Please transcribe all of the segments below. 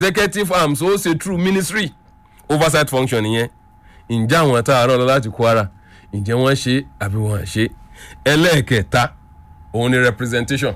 executive arms ó ṣe through ministry oversight function nìyẹn ǹjẹ́ àwọn tá a rán lọ láti kwara ǹjẹ́ wọ́n ṣe àbí wọ́n ṣe ẹlẹ́ẹ̀kẹta òun ni representation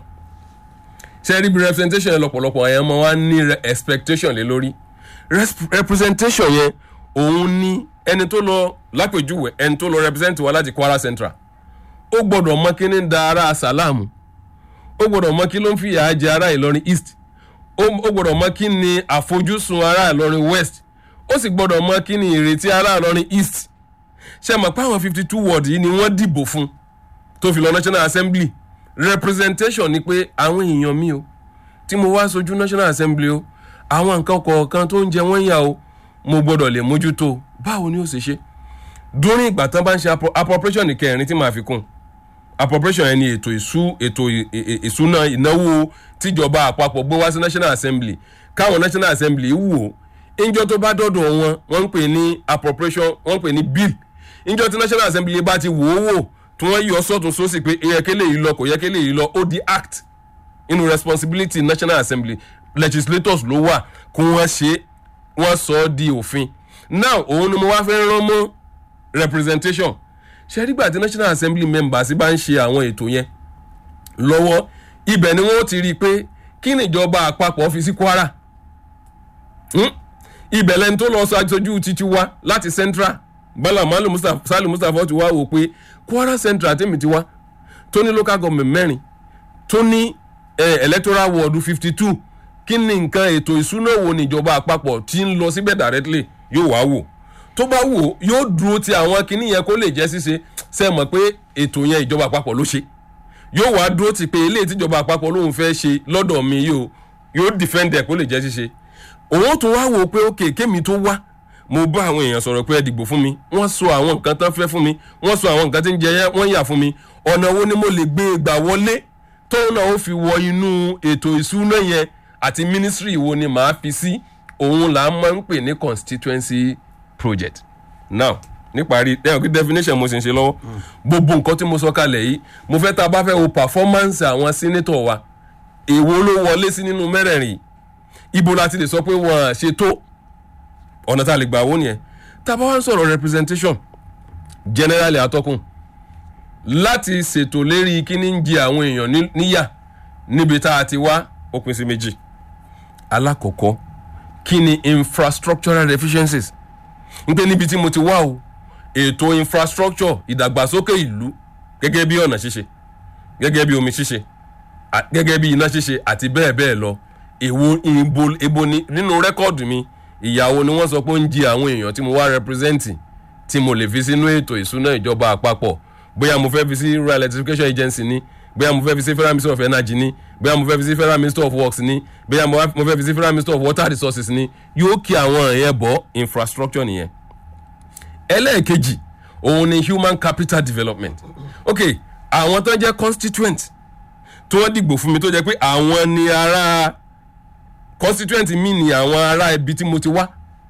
ṣe rí bí representation yẹn lọ́pọ̀lọpọ̀ àyàn máa wá ní re- expectation lé lórí Res- representation yẹn òun ni ẹni tó lọ lápèjúwe ẹni tó lọ represent wa láti kwara central ó gbọ́dọ̀ mọ kí ní da ara sàlámù ó gbọ́dọ̀ mọ kí ló ń fìyà jẹ ara ìlọrin east ó ó gbọ́dọ̀ mọ kí ni àfojúsùn ara ìlọrin west ó sì gbọ́dọ̀ mọ kí ni ìrètí ara ìlọrin east ṣe mọ̀ pé àwọn fifty two ward yìí ni wọ́n dìbò fún tó fi lọ national assembly representation ni pé àwọn èèyàn mi o tí mo wá sojú national assembly o àwọn nǹkan kọ̀ọ̀kan tó ń jẹ wọ́n yà o mo gbọ́dọ̀ lè mójútó báwo ni ó ṣe ṣe during ìgbà tán bá ń ṣe appro- appropriation kẹrin tí màá fi kún appropriation yẹn ni ètò ìṣú ètò ì- ì- ìṣúná ìnáwó tíjọba àpapọ̀ gbé wá sí national assembly káwọn national assembly wò ó ìjọ tó bá dọ̀dọ̀ wọn wọ́n ń pè ní appropriation wọ́n ń pè ní bill ìjọ tí national assembly bá ti wò ó wò tí wọ́n yọ sọ́tún sósì pé ìyẹ́kẹ́lẹ́ yìí lọ kò yẹ́kẹ́lẹ́ yìí lọ ó di act inú responsibility national assembly legislators ló wà kó wọ́n ṣe wọ́n sọ ọ́ di òfin now òun ni mo wá fẹ́ rán mọ́ representation ṣe nígbà tí national assembly members bá ń ṣe àwọn ètò yẹn lọ́wọ́ ibẹ̀ ni wọ́n ti rí i pé kí nìjọba àpapọ̀ fi sí kwara Hmm? ibẹ̀ lẹni tó lọ sọ aṣojú títí wá láti central bala malu mustapha salu mustapha ti wá wò pé kwara central tèmi ti wá tó ní local government mẹ́rin tó ní eh, electoral ward fifty two kí ni nǹkan ètò ìsúná wo níjọba àpapọ̀ tí ń lọ síbẹ̀ directly yóò wá wò tó bá wò yóò dúró ti àwọn kinní yẹn kó lè jẹ́ ṣíṣe ṣe mọ̀ pé ètò yẹn ìjọba àpapọ̀ ló ṣe yóò wá dúró ti pé eléyìí tíjọba àpapọ̀ lòun fẹ́ ṣe lọ́dọ̀ mi yóò yóò defend ẹ̀ kó lè jẹ́ ṣíṣe òun tún wá wò ó pé ókè kémi tó wá mo bá àwọn èèyàn sọ̀rọ̀ pé ẹ dìbò fún mi wọ́n sọ àwọn nǹkan tán fẹ́ fún mi wọ́n sọ àwọn nǹkan tí ń jẹ yẹn wọ́n yà fún mi ọ̀nà wo ni mo lè gbé e gbà wọlé tóun náà ó fi wọ inú ètò ìṣúná yẹn àti ministry wo ni màá fi sí òun là á máa ń pè ní constituency project now níparí lẹ́yìn kí definition mo sì ń ṣe lọ́wọ́ gbogbo nǹkan tí mo sọ kalẹ̀ yìí mo fẹ́ tá a bá fẹ́ wo performance àwọn senator wa èwo ló wọlé sí nínú mẹ́rẹ̀ẹ̀rin yìí ibo la ti lè sọ pé wọn à ṣe tó ọ̀nà tá a lè gbà wó nìyẹn tá a bá wá ń sọ̀rọ̀ representation generally atọ́kùn láti ṣètò lérí kíní ń jẹ àwọn èèyàn ní- níyà níbi tá a ti wá ó pín sí méjì alákọ̀ọ́kọ́ kí ni infrastructural deficiencies ń pé níbi tí mo ti wá o ètò infrastructure ìdàgbàsókè ìlú gẹ́gẹ́ bí ọ̀nà ṣíṣe gẹ́gẹ́ bí omi ṣíṣe à- gẹ́gẹ́ bí iná ṣíṣe àti bẹ́ẹ̀ bẹ́ẹ̀ lọ èwo ibo ebo ni nínú rẹ́kọ̀dù mi ìyàwó ni wọ́n sọ pé ó ń jí àwọn èèyàn tí mo wá rẹpírẹ́sẹ̀ntì tí mo lè fi sínú ètò ìsúná ìjọba àpapọ̀ bóyá mo fẹ́ fi sí rural electrification agency ni bóyá mo fẹ́ fi sí federal ministry of energy ni bóyá mo fẹ́ fi sí federal ministry of works ni bóyá mo wá- mo fẹ́ fi sí federal ministry of water resources ni yóò kí àwọn èèyàn bọ́ infrastructure nìyẹn ẹlẹ́ẹ̀kejì òun ni human capital development ok àwọn tó ń jẹ́ constituent tí wọ́n dìgbò fún mi tó jẹ́ pé àwọn ni ara constituent mi ni àwọn ará ibi tí mo ti wá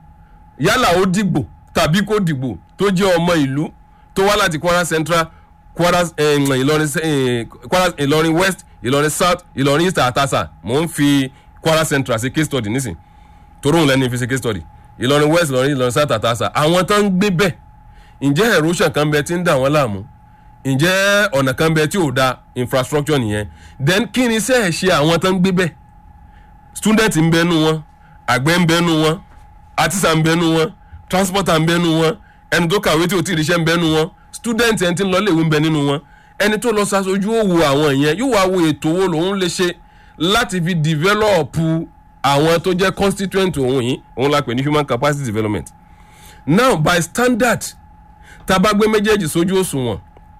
yálà ó dìgbò tàbí kó dìgbò tó jẹ́ ọmọ ìlú tó wá láti kwara central kwara eh, ìlọrin eh, kwara ìlọrin west ìlọrin south ìlọrin east àtàsà mò ń fi kwara central ṣe case study nísìn torí òun lẹ́ni fi ṣe case study ìlọrin west ìlọrin ìlọrin south àtàsà àwọn tó ń gbé bẹ́ẹ̀ ǹjẹ́ erosion kan bẹ tí ń dà wọ́n láàmú ǹjẹ́ ọ̀nà kan bẹ tí ò da infrastructure nìyẹn then kí ni sẹ́ẹ̀ ṣe àwọn tó ń gbé bẹ́ẹ̀ student ń bẹnu wọn àgbẹ̀ ń bẹnu wọn artisan ń bẹnu wọn transporter ń bẹnu wọn ẹni tó kàwé tí ò tí ì ríṣẹ́ ń bẹnu wọn student ẹni tí ń lọ léwu ń bẹ nínú wọn ẹni tó lọ ṣaṣojú òwò àwọn yẹn yóò wá wo ètò wo lòun lè ṣe láti fi develop àwọn tó jẹ́ constituent òun yìí òun la pè ní human capacity development now by standard tá a bá gbé méjèèjì sójú òṣùwọ̀n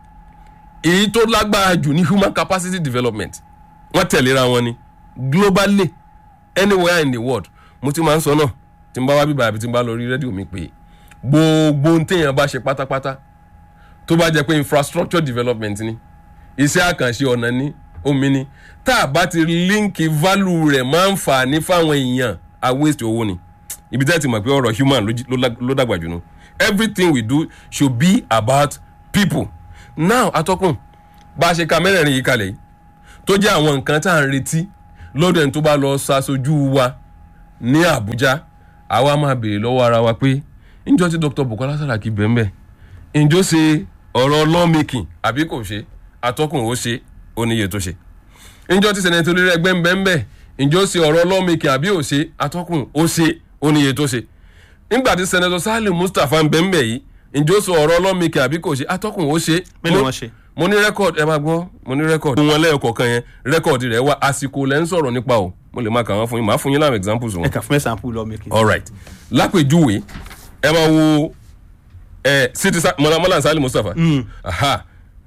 èyí tó lágbára jù ní human capacity development wọ́n tẹ̀léra wọn ni globally anywhere in the world mo ti máa ń sọ náà tí n bá wá bíbá àbí tí n bá lọ rí rédíò mi pé gbogbo ohun téèyàn bá ṣe pátápátá tó bá jẹ́ pé infrastructure development ni iṣẹ́ àkànṣe ọ̀nà ní omi ni tá a bá ti líǹkì value rẹ̀ máa ń fà ní fáwọn èèyàn a waste owó ni ibi tẹ́ ti mọ̀ pé ọ̀rọ̀ human ló jí- ló lá- ló dàgbà jù nù everything we do should be about people now atọ́kùn bá a ṣe ka mẹ́rẹ̀ẹ̀rin yìí kalẹ̀ yìí tó jẹ́ àwọn nǹkan tá à ń retí lọ́dọ̀ ẹni tó bá lọ ṣaṣojú wa ní Àbújá àwa máa béèrè lọ́wọ́ ara wa pé ǹjọ́ tí Dr. Bukola Saraki bẹ́ẹ̀ ǹjọ́ ṣe ọ̀rọ̀ lawmaking àbí kò ṣe atọ́kùn ó ṣe oníye tó ṣe ǹjọ́ tí sẹ́nẹ̀tì olórí ẹgbẹ́ ń bẹ́ẹ̀ bẹ́ẹ̀ ǹjọ́ ṣe ọ̀rọ̀ lawmaking àbí ò ṣe atọ́kùn ó ṣe oníye tó ṣe nígbà tí sẹ́nẹ̀tọ̀ Saliu Mustapha ń bẹ́ẹ̀ bẹ́ẹ̀ yìí ǹjọ́ ṣe ọ̀rọ̀ lawmaking àbí kò ṣe atọ́kùn ó ṣe mélòó wọn ṣe. mo ní rẹ́kọ̀dì ẹ máa gbọ́ mo ní rẹ́kọ̀dì. wọn lẹ́yọ̀kọ̀ọ̀kan yẹn rẹ́kọ̀dì rẹ̀ wá àsìkò lẹ́ ń sọ̀rọ̀ nípa o mo lè máa kà wọ́n fún yín màá fún yín láwọn examples wọn ẹ kà fún example law making. alright lápèjúwe ẹ máa wo ẹ city mọlá mọlá Saliu Mustapha aha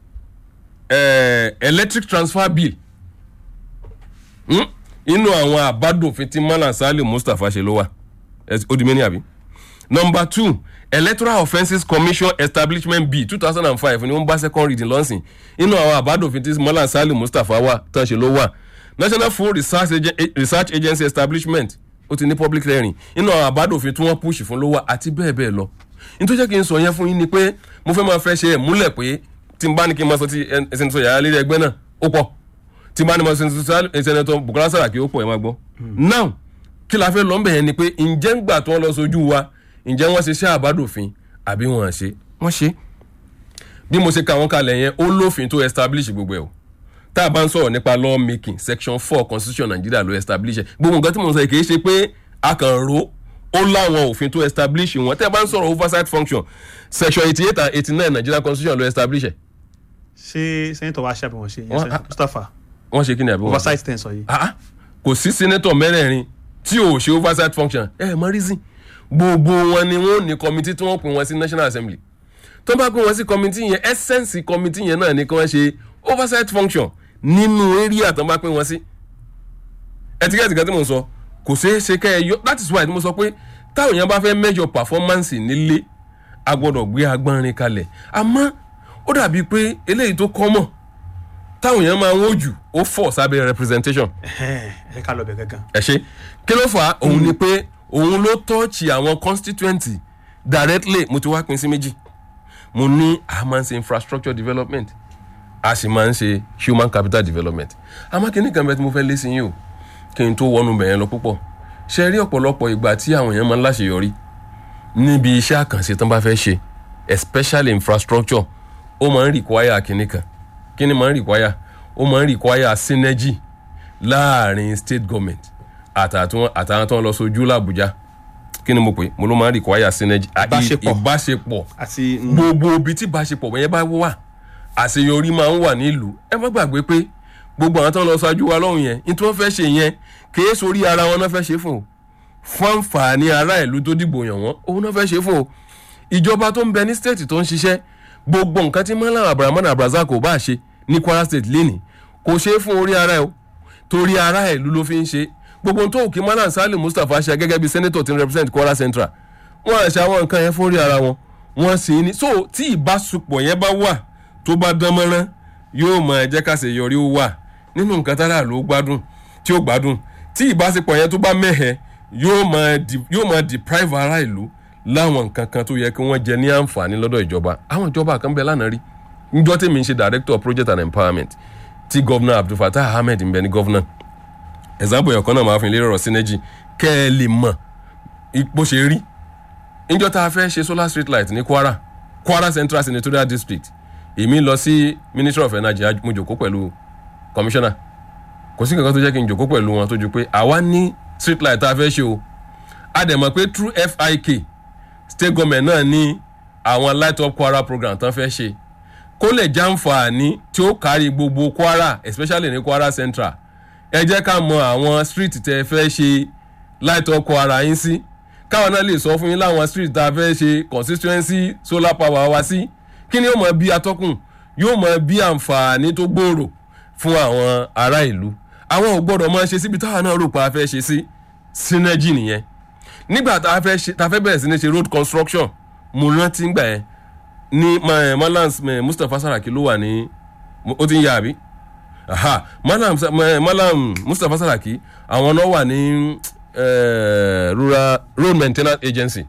ẹ electric transfer bill Hmm? inú àwọn àbádòfin tí mọlá Saliu Mustapha ṣe ló wà Ẹ- ó di mẹ́ni àbí number two electoral offences commission establishment bill two thousand and five ni wọ́n bá second reading lọ́sìn inú àwọn àbádòfin tí mọlá Saliu Mustapha wà tán ṣe ló wà national food research, Agen- research agency establishment ó ti ní public hearing inú àwọn àbádòfin tí wọ́n push fún ló wà àti bẹ́ẹ̀ bẹ́ẹ̀ lọ nítorí jẹ́ kí n sọ yẹn fún yín ni pé mo fẹ́ máa fẹ́ ṣe ẹ̀ múlẹ̀ pé tí n bá ní kí n máa sọ ti ẹsẹ̀ sọ yàrá lérí ẹgbẹ́ náà ó pọ̀ tí n bá ní máa sọ ẹsẹ̀ Bukola Saraki ó pọ̀ ẹ̀ máa gbọ́ now kí la fẹ́ lọ ń bẹ̀ yẹn ni pé ǹjẹ́ ń gbà tí wọ́n lọ sójú wa ǹjẹ́ wọ́n ṣe ṣe àbádòfin àbí wọ́n ṣe wọ́n ṣe bí mo ṣe ka wọn kalẹ̀ yẹn ó lófin tó establish gbogbo ẹ̀ o tá a bá ń sọ̀rọ̀ nípa law making section four constitution Nigeria ló establish ẹ̀ gbogbo nǹkan tí mo sọ yìí kì í ṣe pé a kàn ro ó láwọn òfin tó establish wọn tẹ́ ẹ bá ń sọ̀rọ̀ oversight function section eighty eight and eighty nine Nigeria constitution ló establish ẹ̀ ṣé sẹ́ńtọ̀ wa ṣàbẹ̀ wọ́n ṣe yẹn Wọ́n- sẹ́- Mustapha wọ́n ṣe kí ni àbí wọ́n oversight ten sọ yìí. ah ah, kò sí senator mẹ́rẹ̀ẹ̀rin tí ò ṣe oversight function ẹ ẹ mọ reason gbogbo wọn ni wọn ò ní committee tí wọ́n pè wọ́n sí national assembly tó bá pè wọ́n sí committee yẹn essence committee yẹn náà ni kí wọ́n ṣe oversight function nínú area tó bá pè wọ́n sí ẹtíkẹ́tì kan tí mo sọ kò ṣeé ṣe kẹ́ ẹ yọ that is why mo sọ pé táwọn èèyàn bá fẹ́ measure performance nílé a gbọ́dọ̀ gbé agbọ́nrin kalẹ̀ àmọ́ ó dàbí pé eléyìí tó common táwọn èèyàn máa ń wò jù ó fọ̀ sábẹ́ representation ẹ ká lọ bẹ̀ gangan. ẹ ṣe kí ló fà á òun ni pé òun ló tọ́ọ̀chì àwọn constituency directly mo ti wá pín sí méjì mo ní a máa ń ṣe infrastructure development a sì máa ń ṣe human capital development àmọ́ kí ní kan bẹ́ẹ̀ tí mo fẹ́ lé sí yín o kí n tó wọnú bẹ̀yẹn lọ púpọ̀ ṣe rí ọ̀pọ̀lọpọ̀ ìgbà tí àwọn èèyàn máa ń láṣeyọrí níbi iṣẹ́ àkànṣe tán bá fẹ́ ṣe especially infrastructure ó máa ń require kíní kan kíní máa ń require ó máa ń require synergy láàrin state government àtàtún àtàwọn tó ń lọ sójú làbújá kí ni mo pè mo ló máa ń require synergy à- ì- Ìbáṣepọ̀. ìbáṣepọ̀ àti mm, gbogbo ibi tí ìbáṣepọ̀ yẹn bá wà àṣeyọrí máa ń wà nílùú ẹ má gbàgbé pé gbogbo àwọn tó ń lọ ṣáájú wa lọ́hùn yẹn ní tí wọ́n fẹ́ ṣe yẹn kìí sórí ara wọn náà fẹ́ ṣe fún o fún àǹfààní ará ìlú tó dìbò yàn wọ́n òun náà fẹ́ ṣe fún o ìjọba tó ń bẹ ní state tó ń ṣiṣẹ́ gbogbo nǹkan tí Malam Abrahman Abrazak kò bá ṣe ní Kwara state lénìí kò ṣe é fún orí ara ẹ o torí ará ìlú ló fi ń ṣe gbogbo ohun tó òkè Malam Saliu Mustapha ṣe gẹ́gẹ́ bí senator tí ń represent Kwara Central wọ́n àṣà àwọn nǹkan yẹn fún orí ara wọn wọ́n sì ní so tí ìbásùpọ̀ yẹn bá wà tó bá dán mọ́rán yóò máa jẹ́ ká ṣe yọrí ó wà nínú nǹkan tára ló gbádùn tí ó gbádùn tí ìbáṣepọ̀ yẹn tó bá mẹ́hẹ̀ yóò máa di- yóò máa deprive ará ìlú láwọn nǹkan kan tó yẹ kí wọ́n jẹ ní àǹfààní lọ́dọ̀ ìjọba àwọn ìjọba kan bẹ lánàá rí njọ́ tèmi ń ṣe director of project and empowerment tí governor abdulfatah ahmed ń bẹ ní governor example yẹn kan náà máa fi lè rọrọ synergy kẹ́ ẹ lè mọ̀ bó ṣe rí níjọ́ tá a fẹ́ ṣe solar street light ní kwara kwara central senatorial district èmi lọ sí ministry of energy mo jòkó pẹ̀lú commissioner kò sí kankan tó jẹ́ kí n jòkó pẹ̀lú wọn tó ju pé àwa ní street light tá a fẹ́ ṣe o a dẹ̀ mọ̀ pé through fik state government náà ní àwọn light up kwara program tán fẹ́ ṣe kó lè jàǹfààní tí ó kárí gbogbo kwara especially ní kwara central ẹ jẹ́ ká mọ àwọn street tẹ́ ẹ fẹ́ ṣe light up kwara yín sí káwọn náà lè sọ fún yín láwọn street tá a fẹ́ ṣe constituency solar power wá sí kí ni yóò mọ bí atọ́kùn yóò mọ bí àǹfààní tó gbòòrò fún àwọn ará ìlú àwọn ò gbọ́dọ̀ máa ṣe síbi táwọn náà rò pé a fẹ́ ṣe sí synergy nìyẹn nígbà tá a fẹ́ ṣe tá a fẹ́ bẹ̀rẹ̀ sí ní ṣe road construction mo rántí ngbà yẹn ní ma- Malam eh, Mustapha Saraki ló wà ní ó ti ń ya àbí aha Malam Sa- ma- Malam Mustapha Saraki àwọn náà wà ní eh, rural road maintenance agency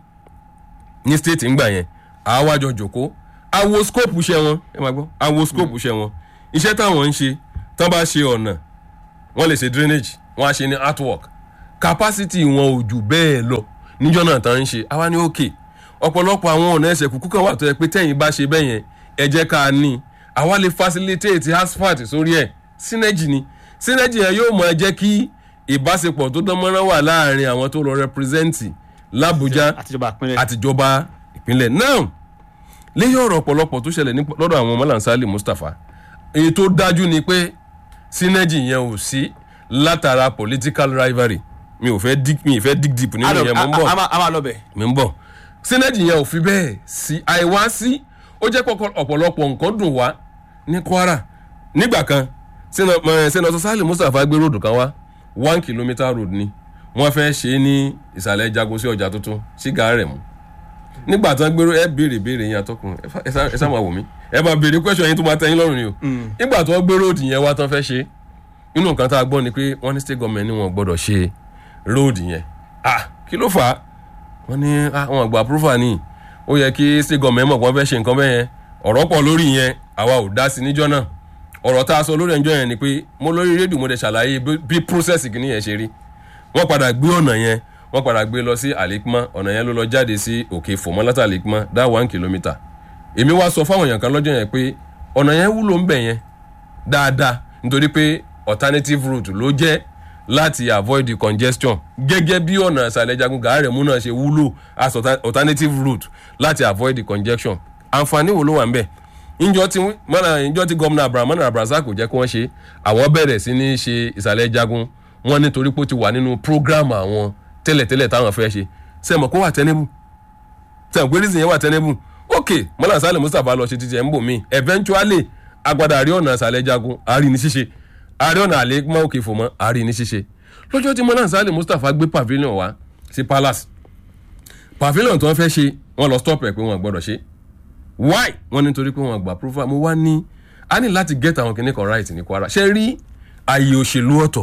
ní state ngbà yẹn àwájọ jòkó àwo scope iṣẹ́ wọn ẹ máa gbọ́ àwo scope iṣẹ́ wọn iṣẹ́ táwọn ń ṣe tán bá ṣe ọ̀nà wọ́n lè ṣe drainage wọ́n á ṣe ní artwork capacity wọn ò jù bẹ́ẹ̀ lọ níjọ́ náà tán ń ṣe àwa ní òkè ọ̀pọ̀lọpọ̀ àwọn ọ̀nà ẹsẹ̀ kúkú kan wà tó yẹ pé tẹ̀yìn bá ṣe bẹ́ẹ̀ yẹn ẹ jẹ́ ká ní àwa lè facilitate asphalt sórí ẹ̀ synergy ni synergy yẹn yóò máa jẹ́ kí ìbáṣepọ̀ tó dán mọ́rán wà láàrin àwọn tó lọ represent l'Abuja àtijọba ìpínlẹ̀ àtijọba ìpínlẹ̀ náà léyìn ọ̀rọ̀ ọ̀pọ̀lọpọ̀ tó ṣẹlẹ̀ ní lọ́dọ̀ àwọn Malam Mustapha èyí tó dájú ni pé synergy yẹn ò sí látara political rivalry mi ò fẹ́ dig mi ì fẹ́ dig deep nínú yẹn mo ń bọ̀ a máa- a máa lọ bẹ̀. mi ń bọ̀ synergy yẹn ò fi bẹ́ẹ̀ sí àìwá sí ó jẹ́ pé ọ̀pọ̀lọpọ̀ nǹkan dùn wá ní Kwara nígbà kan sẹ́nọ̀tọ̀ Sálì Mustapha gbé ròdù kan wá one kilometre road ni wọ́n fẹ́ ṣe é ní ìsàlẹ̀ jago sí ọjà tuntun sí Gàárẹ̀mú nígbà tán gbèrò ẹ béèrè béèrè yẹn atọ́kùn ẹ fà- ẹ sá ẹ sá máa wò mí ẹ máa béèrè question yín tó máa tẹ́yìn lọ́rùn ni o nígbà tó gbé road yẹn wá tán fẹ́ ṣe inú nǹkan tá a gbọ́ ni pé wọ́n ní state government ni wọ́n gbọ́dọ̀ ṣe road yẹn ah kí ló fà á wọ́n ní ah wọn àgbà approval ni ó yẹ kí state government mọ̀ pé wọ́n fẹ́ ṣe nǹkan bẹ́ẹ̀ yẹn ọ̀rọ̀ pọ̀ lórí yẹn àwa ò dá sí níjọ́ náà ọ̀rọ̀ tá a sọ lórí ẹjọ́ yẹn ni pé mo lórí rédíò mo dẹ̀ ṣàlàyé bí- bí process kìíní yẹn ṣe rí wọ́n padà gbé ọ̀nà yẹn wọ́n padà gbé lọ sí àlékúmọ́ ọ̀nà yẹn ló lọ jáde sí òkè fòmọ́látà àlékúmọ́ dá one kilometre èmi wá sọ fáwọn èèyàn kan lọ́jọ́ yẹn pé ọ̀nà yẹn wúlò ń bẹ̀ yẹn dáadáa nítorí pé alternative route ló jẹ́ láti avoid the congestion gẹ́gẹ́ bí ọ̀nà ìsàlẹ̀ jagun Gàárẹ̀mú náà ṣe wúlò as alter- alternative route láti avoid the congestion àǹfààní wo ló wà ń bẹ̀ ìjọ tí mọ́nà ìjọ tí gómìnà abraham mọ́nà abrazak kò jẹ́ kí wọ́n ṣe àwọn bẹ̀rẹ̀ sí ní ṣe ìsàlẹ̀ jagun wọn nítorí pé ó ti wà nínú program àwọn tẹ́lẹ̀tẹ́lẹ̀ táwọn fẹ́ ṣe sẹ́mọ̀ kó wà tẹ́nẹ́bù sẹ́mọ̀ pé reason yẹn wà tẹ́nẹ́bù ok mọ́nà sálẹ̀ mustapha lọ ṣe títí ẹ̀ ń bò mí eventually agbada àrí ọ̀nà ìsàlẹ̀ jagun àrí ní ṣíṣe àrí ọ̀nà àlẹ́ mọ́ òkè fò mọ́ àrí ní ṣíṣe lọ́jọ́ tí mọ́nà sálẹ̀ mustapha gbé pavilion wá sí palace pavilion tí wọ́n fẹ́ ṣe wọ́n lọ stop ẹ̀ pé wọ́n gbọ́dọ̀ ṣe why wọ́n nítorí pé wọ́n gbà proof mo wá ní a ní láti get àwọn kìnnìkan kan right ní Kwara ṣe rí ààyè òṣèlú ọ̀tọ̀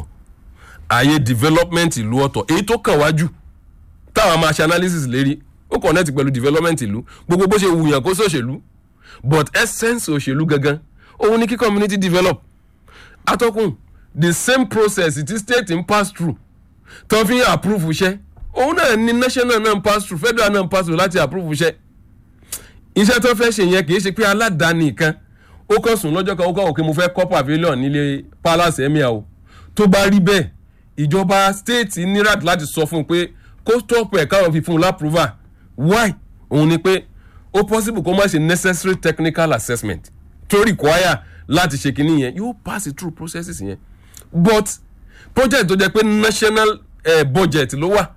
ààyè development ìlú ọ̀tọ̀ èyí tó kàn wájú táwọn máa ṣe analysis lérí ó connect pẹ̀lú development ìlú gbogbo bó ṣe wùyàn kó sòṣèlú but essence òṣèlú gangan òun ni kí community develop atọ́kùn the same process tí state ń pass through tó fi ń approve iṣẹ́ òun náà ni national náà ń pass through federal náà ń pass through láti approve iṣẹ́ iṣẹ́ tó fẹ́ ṣe yẹn kì í ṣe pé aládàáni kan ó kàn sùn lọ́jọ́ kan ó kàn wò pé mo fẹ́ kọ́ pavilion nílé palace emir o tó bá rí bẹ́ẹ̀ ìjọba state ní right láti sọ fún un pé kó stop ẹ̀ káwọn fi fún un lápúrúvà why òun ni pé ó possible kó má ṣe necessary technical assessment tó require láti ṣe kinní yẹn yóò pass through processes yẹn but project tó jẹ́ pé national eh, budget ló wà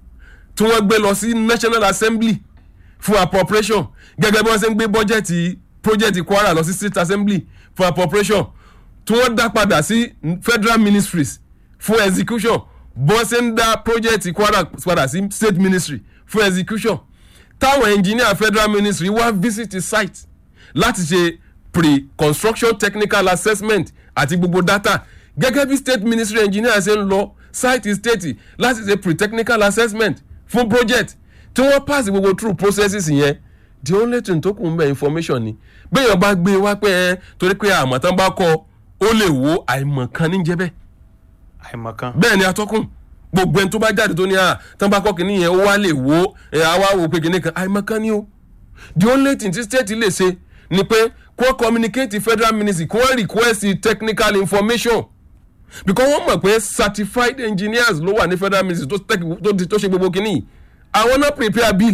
tí wọ́n gbé lọ sí national assembly fún appropriation gẹ́gẹ́ bí wọ́n ṣe ń gbé bọ́jẹ̀tì project Kwara lọ sí state assembly fún appropriation tí wọ́n dá padà sí federal ministries fún execution bó ṣe ń dá project Kwara padà sí state ministry fún execution táwọn engineer federal ministry wá visit the site láti ṣe pre-construction technical assessment àti gbogbo data gẹ́gẹ́ bí state ministry engineer ṣe ń lọ site state láti ṣe pre-technical assessment fún project tí wọ́n pass gbogbo through processes yẹn the only thing tó kù ń bẹ information ni béèyàn bá gbé wá pé ẹ torí pé àmọ̀tán bá kọ ó lè wo àìmọ̀kan níjẹ́ bẹ́ẹ̀ àìmọ̀kan. bẹ́ẹ̀ ni atọ́kùn gbogbo ẹni tó bá jáde tó ní à tán bá kọ́ kínní yẹn ó wá lè wo ẹ àwa wò pé kínní kan àìmọ̀kan ni o the only thing tí state lè ṣe ni pé kó communicate federal ministry kó request technical information because wọ́n mọ̀ pé certified engineers ló wà ní federal ministry tó tech- tó tó ṣe gbogbo kínní yìí àwọn náà prepare bill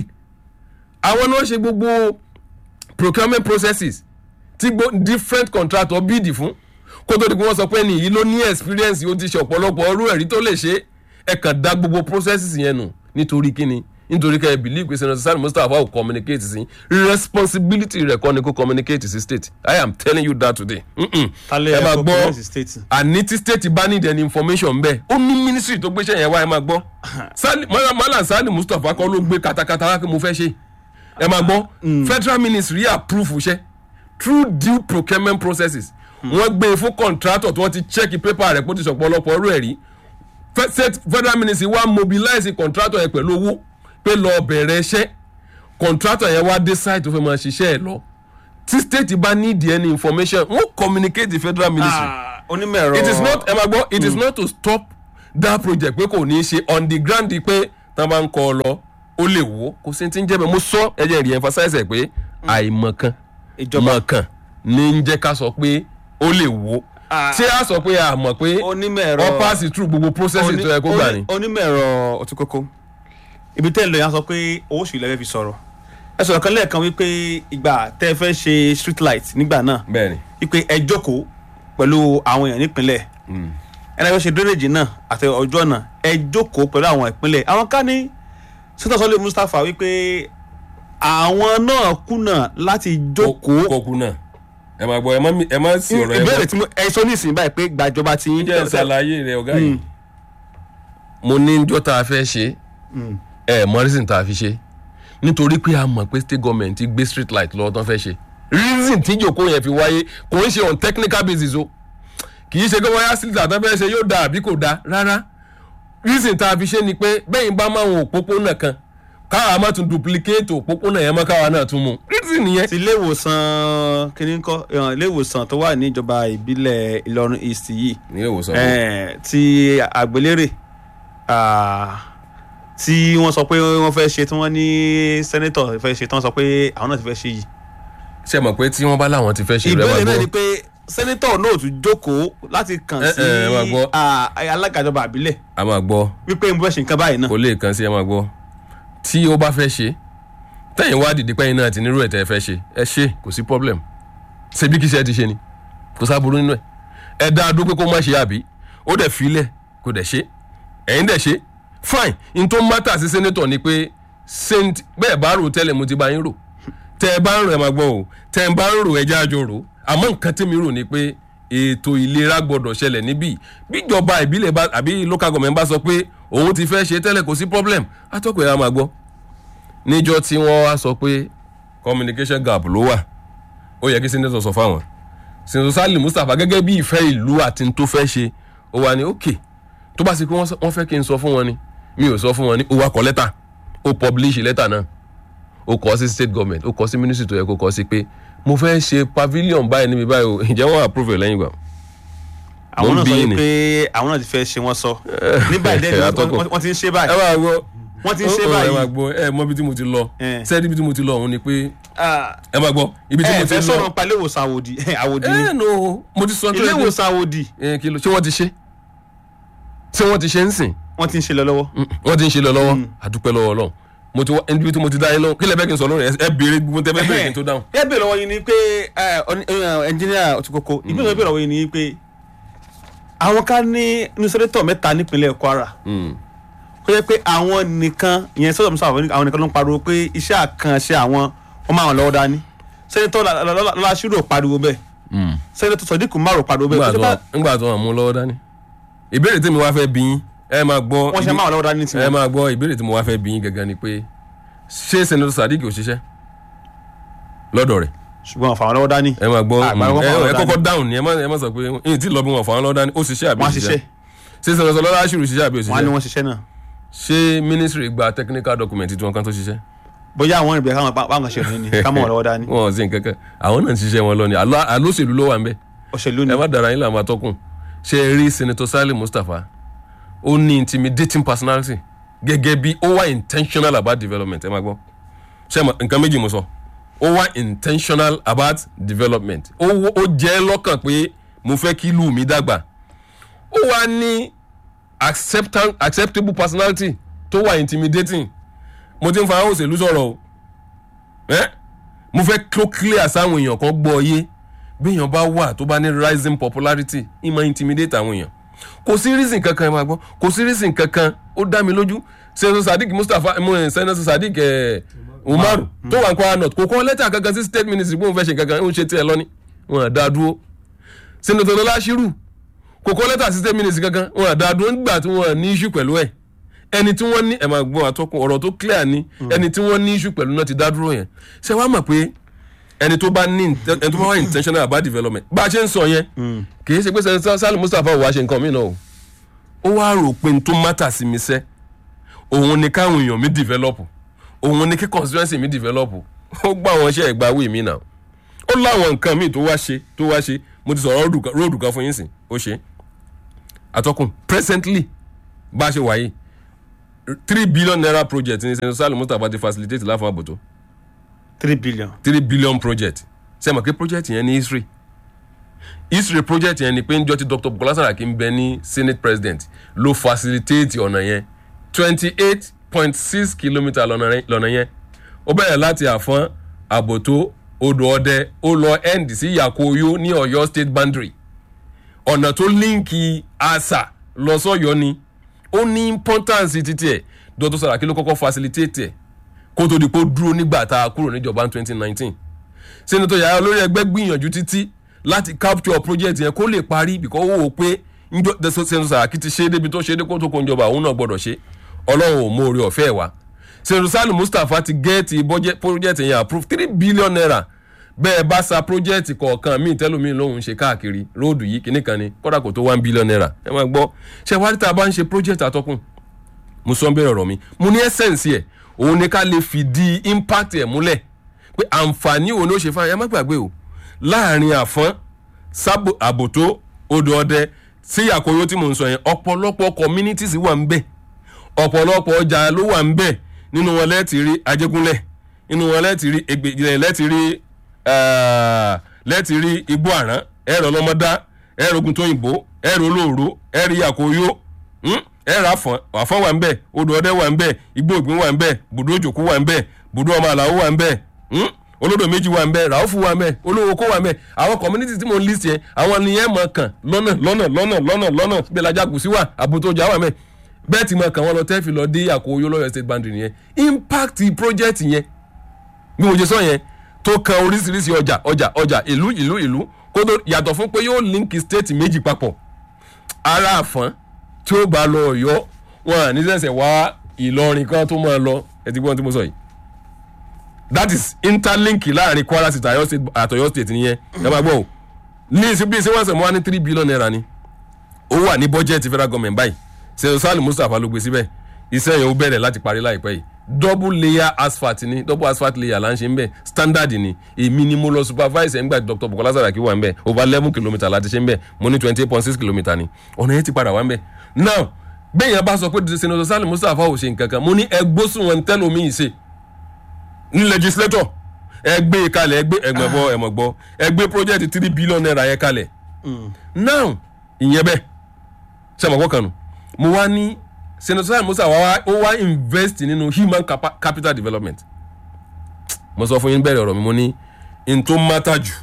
àwọn náà ṣe gbogbo procurement processes tí gbo different contractor bid fún kó tó di pé wọ́n sọ pé nìyí ló ní experience ó ti ṣe ọ̀pọ̀lọpọ̀ ọrú ẹ̀rí tó lè ṣe ẹ kàn dá gbogbo processes yẹn nù nítorí kíni nítorí kẹ́ ẹ believe pé senator sani mustapha ò communicate sí responsibility rẹ̀ kọ́ ni kó communicate sí state i am telling you that today. Mm-mm. tálẹ̀ ẹ máa ẹ̀kọ́ gbọ́ kọ́mẹ́sì state. àní tí state bá need any information bẹ́ẹ̀ ó ní ministry tó gbéṣẹ́ yẹn wá ẹ máa gbọ́ Sali- Mala- Malam Sani Mustapha kọ́ ló gbé katakata wá pé mo fẹ́ ṣe ẹ máa gbọ́ federal ministry approve iṣẹ́ through due procurement processes wọ́n gbé e fún contractor tí wọ́n ti check paper rẹ̀ kó ti sọ̀pọ̀lọpọ̀ ọrú ẹ̀ rí Fe- state- federal ministry wá mobilize contractor yẹn pẹ̀lú owó pé lọ bẹ̀rẹ̀ iṣẹ́ contractor yẹn wá dé site tó fẹ́ máa ṣiṣẹ́ ẹ̀ lọ tí state bá need any information wọ́n communicate the federal ministry Ah, onímọ̀ ẹ̀rọ. it is not ẹ máa gbọ́ it is not to stop dá project pé kò ní í ṣe on the ground pé tá a bá ń kọ́ ọ lọ ó lè wó kò sí ti ń jẹ́ bẹ́ẹ̀ mo sọ ẹ jẹ́ rí emphasize ẹ̀ pé àìmọ̀kan ìjọba mọ̀kàn ní ń jẹ́ ká sọ pé ó lè wó Ah. ṣé a sọ pé a mọ̀ pé onímọ̀ ẹ̀rọ wọ́n pass through gbogbo process Oní- tó yẹ kó gbà ní. oní- onímọ̀ ẹ̀rọ ọtí kókó ibi tẹ́ ẹ lọ yẹn a sọ pé owó oṣù ilẹ̀ fẹ́ fi sọ̀rọ̀ ẹ sọ̀rọ̀ kan lẹ́ẹ̀kan wípé ìgbà tẹ́ ẹ fẹ́ ṣe street light nígbà náà bẹ́ẹ̀ni wípé ẹ jókòó pẹ̀lú àwọn èèyàn nípínlẹ̀ ẹni fẹ́ ṣe drainage náà àti ọjọ́ náà ẹ jókòó pẹ̀lú àwọn ìpínlẹ̀ àwọn ká ní sọ́tọ̀ sọ́lé Mustapha wípé àwọn náà kùnà láti jókòó kókó náà ẹ máa gbọ́ ẹ má mi- ẹ má sí ọ̀rọ̀ ẹ ìbéèrè gbọ́ tí mo ẹ sọ nísìnyí báyìí pé gbàjọba ti ń jẹ́ ṣàlàyé rẹ ọ̀gá yìí. mo ní njọ́ tá a fẹ́ ṣe ẹ mọ reason tá a fi ṣe nítorí pé a mọ̀ pé state government gbé street light lọ́wọ́ tán fẹ́ ṣe reason tí ìjòkó yẹn fi wáyé kò ń ṣe on technical basis o kì í ṣe pé wáyà street light tán fẹ́ ṣe yóò da àbí kò da rárá reason tá a fi ṣe ni pé bẹ́yìn bá máa wọn òpópónà kan káwa má tún duplicate òpópónà yẹn mọ́ káwa náà tún mú reason nìyẹn. ti ilé ìwòsàn kìíní kọ́ eh, ilé ìwòsàn tó wà ní ìjọba ìbílẹ̀ Ìlọrin East yìí ní ìwòsàn eh, ti àgbélérè ah, tí wọ́n sọ pé wọ́n fẹ́ ṣe tí wọ́n ní sẹ́nẹ́tọ̀ fẹ́ ṣe tí wọ́n sọ pé àwọn náà ti fẹ́ ṣe yìí. ṣe mọ̀ pé tí wọ́n bá láwọn ti fẹ́ ṣe rẹ ìbéèrè náà wá ni gbọ́ pé sẹ́nẹ́tọ̀ náà tún jókòó láti kàn Eh, sí eh, ẹ máa gbọ́. ah, alága ìjọba àbílẹ̀ a máa gbọ́ wípé mo fẹ́ ṣe nǹkan báyìí náà. kò lè kàn sí ẹ máa gbọ́ tí ó bá fẹ́ ṣe tẹ̀yìn wá dìde pẹ́yìn náà ti nírú ẹ̀ tẹ́ ẹ fẹ́ ṣe ẹ ṣe kò sí problem ṣebí kí iṣẹ́ ti ṣe ni kò sábúrú nínú ẹ̀ ẹ dá a dúró pé kó má ṣe àbí ó dẹ̀ filẹ̀ kò dẹ̀ ṣe ẹ̀yin dẹ̀ ṣe fine n tó mátà sí senator ni pé saint bẹ́ẹ̀ bá rò tẹ́lẹ̀ mo ti bá yín rò tẹ́ ẹ bá ń rò ẹ máa gbọ́ o tẹ́ ẹ bá ń rò ẹ jẹ́ àjọ rò àmọ́ nǹkan tí mi rò ni pé ètò ìlera gbọ́dọ̀ ṣẹlẹ̀ níbí bíjọba ìbílẹ̀ bá àbí local government bá sọ pé òun ti fẹ́ ṣe tẹ́lẹ̀ kò sí problem atọ́kọ̀ ẹ̀ á máa gbọ́ níjọ́ tí wọ́n wá sọ pé communication gap ló wà ó yẹ kí senator sọ fáwọn senator Salim Mustapha gẹ́gẹ́ bí ìfẹ́ ìlú àti n tó fẹ́ ṣe ó wà ní ok tó bá sì pé wọ́n sọ- wọ́n fẹ́ kí n sọ fún wọn ni mi ò sọ fún wọn ni ó wá kọ lẹ́tà ó publish lẹ́tà náà ó kọ sí state government ó kọ sí ministry tó yẹ kó kọ sí pé mo fẹ́ ṣe pavilion báyìí níbi báyìí o ǹjẹ́ wọ́n approve ẹ̀ lẹ́yìn ìgbà àwọn mo ń náà bí sọ yín ni. pé àwọn náà ti fẹ́ ṣe wọ́n sọ ní báyìí dẹ́ni wọ́n- Atọ́kọ̀. wọ́n wọ́n ti ń ṣe ẹ báyìí. máa gbọ́ wọ́n ti ń ṣe ó- ó- ẹ báyìí. máa gbọ́ ẹ mọ ibi tí mo ti lọ Eh. sẹ́ẹ̀dì ibi tí mo ti lọ òun ni pé Ah, ẹ máa gbọ́ ibi tí ẹ mo ti fẹ́ lọ sọ̀rọ̀ pa ilé ìwòsàn àwòdì àwòdì ni ẹ no mo ti sọ tó ilé yẹ kí- ìwòsàn àwòdì ẹ kí ló ṣé wọ́n ti ṣe ṣé wọ́n ti ṣe ń sìn wọ́n ti ń ṣe lọ lọ́wọ́. Mm, wọ́n ti ń ṣe lọ lọ́wọ́ àdúpẹ́ lọ́wọ́ Ọlọ́run mo ti wá ibi tí mo ti dá yín lọ kí lẹ bẹ́ẹ̀ kí n sọ lórí ẹ ẹ béèrè gbogbo tẹ bẹ́ẹ̀ bẹ́ẹ̀ kí n tó dáhùn. ẹ bèrè lọ́wọ́ yín ni pé ẹnjìníà Òtúkòkò ìbéèrè bèrè lọ́wọ́ yín ni pé àwọn ká ní nusrẹ́tọ̀ mẹ́ta nípínlẹ̀ Kwara Mm. ó yẹ pé àwọn nìkan ìyẹn sọ́dọ̀ musa àwọn nìkan ló ń pariwo pé iṣẹ́ àkànṣe àwọn wọ́n máa wọn lọ́wọ́ dání sẹ́nitọ́ Lọ́lásùrò pariwo bẹ́ẹ̀ Mm. sẹ́nitọ́ Sodiq Umar pariwo Nígbà bẹ́ẹ̀ tó wà- nígbà tó wà mú lọ́wọ́ dání ìbéèrè tí mi wá fẹ́ bí yín ẹ máa gbọ́ wọ́n ṣe ibi- máa wọn lọ́wọ́ dání ẹ tiwọn. máa gbọ́ ìbéèrè tí mo wá fẹ́ bí yín gangan ni pé ṣé senator Sadiq ò ṣiṣẹ́ lọ́dọ̀ rẹ̀ ṣùgbọ́n àfàwọn lọ́wọ́ dání ẹ máa gbọ́ Àgbà wọn ẹ fà wọ́n ẹ lọ́wọ́ kọ́kọ́ dáhùn ni ẹ má ẹ má sọ pé ẹ̀yìn tí ì lọ bí wọn fà wọn lọ́wọ́ dání ó ṣiṣẹ́ àbí wọ́n á òṣìṣẹ́ ṣiṣẹ́ ṣé senator Lọ́lásùrù ṣiṣẹ́ àbí wọ́n á ní òṣìṣẹ́ wọ́n ṣiṣẹ́ náà ṣé ministry gba technical document tí wọn kan tó ṣiṣẹ́ bóyá àwọn ìbẹ̀rẹ̀ káwọn báwọn ṣe rìn ní ká mọ̀ wọn lọ́wọ́ dání wọn ò sí nǹkan kan àwọn náà ń ṣiṣẹ́ wọn lọ ni Àlọ́- àlóṣèlú ló wà ń bẹ́ẹ̀ òṣèlú ni ẹ má dara yín làwọn atọ́kùn ṣe é rí senator Salim Mustapha ó ní intimidating personality gẹ́gẹ́ bí ó wà intentional about development ẹ má gbọ́ ṣe mọ nǹkan méjì mo sọ ó wà intentional about development ó wó- ó jẹ́ lọ́kàn pé mo fẹ́ kí ìlú mi dàgbà ó wà ní acceptan- acceptable personality tó wà intimidating mo ti ń fa àwọn òṣèlú sọ̀rọ̀ o ẹ́ mo fẹ́ kó clear sáwọn èèyàn kan gbọ́ ọ yé béèyàn bá wà tó bá ní rising popularity ì máa intimidate àwọn èèyàn kò sí reason kankan ẹ máa gbọ́ kò sí reason kankan ó dá mi lójú senator sadiq mustapha mo ẹ senator sadiq ẹ umaru tó wà ní kwara north kò kọ́ lẹ́tà kankan sí state ministry pé òun fẹ́ ṣe kankan òun ṣe tiẹ̀ lọ́ní wọn à dá dúró senator lọ́lá ṣírù kò kọ́ lẹ́tà sí state ministry kankan wọn à dá dúró nígbà tí wọn ní issue pẹ̀lú ẹ̀ ẹni tí wọ́n ní ẹ̀ máa gbọ́ àtọkùn ọ̀rọ̀ tó clear ni ẹni tí wọ́n ní issue pẹ̀lú náà ti dá dúró yẹn ṣé wàá mọ̀ pé ẹni tó bá ní inte- ẹni tó bá wà intentional about development bá a ṣe ń sọ yẹn kì í ṣe pé sẹ́ni Salim Mustapha ò wá ṣe nǹkan mí náà o ó wá rò pé n tó mátà sí mi sẹ́ òun ni káwọn èèyàn mi develop òun ni kí constituency mi develop ó gbà wọn ṣe ẹ̀gbá wí mi náà ó láwọn nǹkan míì tó wá ṣe tó wá ṣe mo ti sọ̀rọ̀ róòdù kan- róòdù kan fún yín sìn ó ṣe àtọkùn presently bá a ṣe wáyé three billion naira project ní senator salim mustapha ti facilitate láfún àbòtó three billion. three billion project ṣe mọ̀ pé project yẹn ní history history project yẹn ni pé njọ́ tí dr bukola saraki ń bẹ ní senate president ló facilitate ọ̀nà yẹn twenty eight point six kilometre lọ́nà rẹ- lọ́nà yẹn ó bẹ̀rẹ̀ láti àfọ́n àbòtó odò ọdẹ ó lọ end sí yakoyo ní ọ̀yọ́ state boundary ọ̀nà tó líǹkì àṣà lọ sọ́yọ́ ni ó ní importance títí ẹ̀ dr saraki ló kọ́kọ́ facilitate ẹ̀ kó tó di pé ó dúró nígbà tá a kúrò níjọba ní twenty nineteen senator yàrá olórí ẹgbẹ́ gbìyànjú títí láti capture project yẹn kó lè parí because ó wò ó pé njọ senator saraki ti ṣe é débi tó ṣe é dé kó tó kó njọba òun náà gbọ́dọ̀ ṣe ọlọ́run ò mú orí ọ̀fẹ́ wa senator salim mustapha ti gẹ́ẹ̀tì budget- project yẹn approve three billion naira bẹ́ẹ̀ bá sa project kọ̀ọ̀kan míì tẹ́lómi lòun ṣe káàkiri róòdù yìí kìíní kan ni kódà kò tó one billion naira ẹ máa gbọ́ ṣé wàá rí tá a bá ń ṣe project àtọkùn mo sọ ń bẹ̀rẹ̀ ọ̀rọ̀ mi mo ní essence ẹ̀ òun ni ká lè fìdí impact ẹ̀ múlẹ̀ pé àǹfààní òun ló ṣe fún ẹ má gbàgbé o láàrin àfọ́n sábò àbòtó odò ọdẹ sí àkóyó tí mò ń sọ yẹn ọ̀pọ̀lọpọ̀ communities wà ń bẹ̀ ọ̀pọ̀lọpọ̀ ọjà ló wà ń bẹ̀ nínú wọn lẹ́ẹ̀tì rí ajégúnlẹ̀ nínú wọn lẹ́ẹ̀tì rí egbè lẹ́ẹ̀tì rí eh, lẹ́ẹ̀tì rí igbó àrán ẹ̀rọ ọlọ́mọdá ẹ̀rọ ogun tóyìnbó ẹ̀rọ olóòró ẹ̀rọ àkóyó hmm? ẹ̀rọ àfọ̀n àfọ̀n wà ń bẹ̀ odò ọdẹ wà ń bẹ̀ igbó ògbín wà ń bẹ̀ bùdó òjòkú wà ń bẹ̀ bùdó ọmọ àlàó wà ń bẹ̀ hmm? olódò méjì wà ń bẹ̀ ràófù wà ń bẹ̀ olówó kó wà ń bẹ̀ àwọn community tí mo ń list yẹn àwọn nìyẹn mọ̀ kàn lọ́nà lọ́nà lọ́nà lọ́nà lọ́nà bẹ́ẹ̀ lajà kùsí wà àbútójà wà ń bẹ̀ bẹ́ẹ̀ tí mo kàn wọ́n lọ tẹ́fì lọ dé àkóyó lọ́yọ̀ state boundary nìyẹn impact project yẹn bí mo ṣe sọ yẹn tó kan oríṣiríṣi ọjà ọjà ọjà ìlú ìlú ìlú kó tó yàtọ̀ fún pé yóò link state méjì papọ̀ ara àfọ́n tí ó bá lọ ọ̀yọ́ wọn à ní sẹ̀sẹ̀ wá ìlọrin kan tó máa lọ ẹ ti gbọ́n tí mo sọ yìí that is interlink láàrin kwara state àyọ state àtọ̀yọ́ state nìyẹn ẹ máa gbọ́ o ní ìsìnkú ìsìnkú ọ̀sẹ̀ mo wá ní three billion naira ni ó wà ní bọ́jẹ̀tì federal government báyìí sẹ́yìn sálì mustapha ló gbé síbẹ̀ iṣẹ́ yẹn ó bẹ̀rẹ̀ láti parí láìpẹ́ yìí double layer asphalt ni double asphalt layer là ń ṣe ń bẹ̀ standard ni èmi ni mo lọ supervise ẹ̀ ńgbà dr bukola saraki wà ń bẹ̀ over eleven kilometre láti ṣe ń bẹ̀ mo ní twenty eight point six kilometre ni ọ̀nà yẹn ti padà wá ń bẹ̀ now bẹ́ẹ̀ yẹn bá sọ pé senator sálì mustapha ò ṣe nǹkan kan mo ní ẹgbósùn wọn tẹ́lómi yìí ṣe ní legislator ẹ gbé e kalẹ̀ ẹ gbé ẹgbẹ́ bọ́ ẹ̀mọ̀ gbọ́ ẹ gbé project three billion naira yẹn kalẹ̀ now ìyẹn bẹ́ẹ̀ sẹ́mọ̀kọ́ kan nù mo wá ní senator musa wa wá ó wá invest nínú human capa capital development mo sọ fún yín bẹ̀rẹ̀ ọ̀rọ̀ mi mo ní n tó mátà jù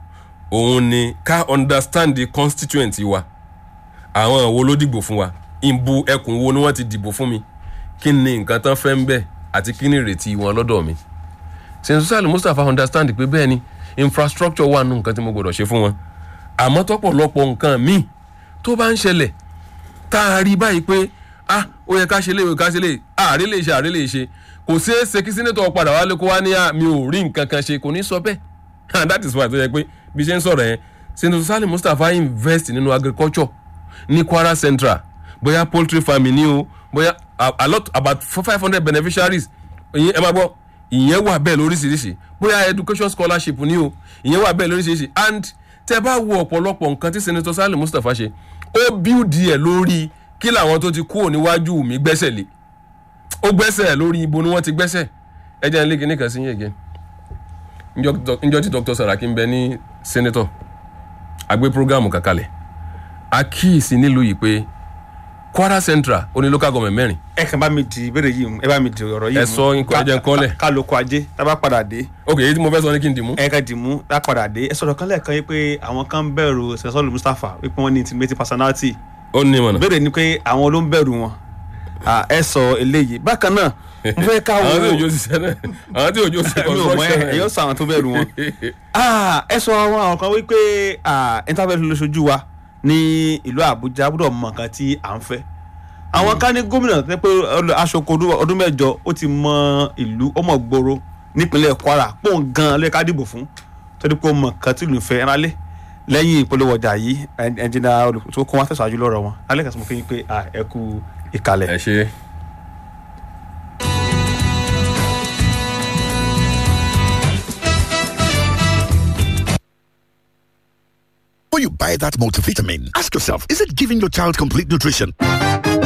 òun ni ká understand the constituent wa àwọn wo ló dìbò fún wa ìbò ẹkùn wo ni wọ́n ti dìbò fún mi kí ni nǹkan tán fẹ́ ń bẹ̀ àti kí ni ìrètí wọn lọ́dọ̀ mi senator mustapha understand pé bẹ́ẹ̀ ni infrastructure wà nù nǹkan tí mo gbọ́dọ̀ ṣe fún wọn àmọ́ tọ́pọ̀lọpọ̀ nǹkan míì tó bá ń ṣẹlẹ̀ tá a rí báyìí pé ah ó yẹ ká ṣe léwe ká ṣe lè àárẹ̀ lè ṣe àárẹ̀ lè ṣe kò ṣeé ṣe kí sínétọ̀ padà wálé kó wá ní à mi ò rí nǹkan kan ṣe kò ní sọ bẹ́ẹ̀ and that is why tó yẹ pé bí ṣe ń sọ̀rọ̀ yẹn senator salim mustapha invest nínú agriculture ní kwara central bóyá poultry farming ni o bóyá a, a lot about five hundred beneficiaries ìyẹn ẹ máa gbọ́ ìyẹn wà bẹ́ẹ̀ lóríṣiríṣi bóyá education scholarship ni o ìyẹn wà bẹ́ẹ̀ lóríṣiríṣi and tẹ bá wo ọ̀pọ̀lọpọ̀ nǹkan tí senator salim mustapha ṣe ó build ẹ̀ lórí kí làwọn tó ti kúrò níwájú mi gbẹ́sẹ̀ lé ó gbẹ́sẹ̀ lórí ibo ni wọ́n ti gbẹ́sẹ̀ ẹ jẹ́ n lé kíní kan sí yín again njọ́ tí dr saraki ń bẹ ní senator àgbé programu kankalẹ̀ àkíyèsí nílùú yìí pé kwara central ó ní local government mẹ́rin ẹ kàn bá mi di ìbéèrè yìí mú ẹ bá mi di ọ̀rọ̀ yìí mú Ẹ sọ nǹkan ẹ jẹ́ n kọ́lẹ̀. ká lóko ajé tá a bá padà dé ok èyí tí mo fẹ́ sọ ní kí n dì mú. ẹ ká dì mú tá a padà dé ẹ sọ̀rọ̀ kan lẹ́ẹ̀kan yìí pé àwọn kan ń bẹ̀rù sẹ́sọ́lù mustapha wípé wọ́n ní intimate personality ó ní ìmọ̀nà. ìbéèrè ni pé àwọn ló ń bẹ̀rù wọn Ah, ẹ sọ eléyìí bákan náà mo fẹ́ ká wo àwọn tí òjò ṣiṣẹ́ náà àwọn tí òjò ṣe mi ò mọ ẹ construction ẹ yóò sọ àwọn tó bẹ̀rù wọn. Ah, ẹ sọ àwọn àwọn kan wípé interfaith ló ṣojú wa ní ìlú àbújá gbọ́dọ̀ mọ nǹkan tí à ń fẹ́ àwọn kan ní gómìnà tẹ́ pé ọlọ- aṣoko ọdún- ọdún mẹ́jọ ó ti mọ ìlú ó mọ gbòòrò nípínlẹ̀ kwara pòun gan lè ká dìbò fún torí pé ó mọ nǹkan tí ìlú fẹ́ ẹran lé lẹ́yìn ìpolówó ọjà yìí ẹnjìnà olùkọ́ kó wọn tẹ̀síwájú lọ́rọ̀ wọn alẹ́ kàtúmọ̀ kí n pé ah, ẹ kú ìkàlẹ̀. ẹ ṣe Before you buy that multivitamin, ask yourself, is it giving your child complete nutrition?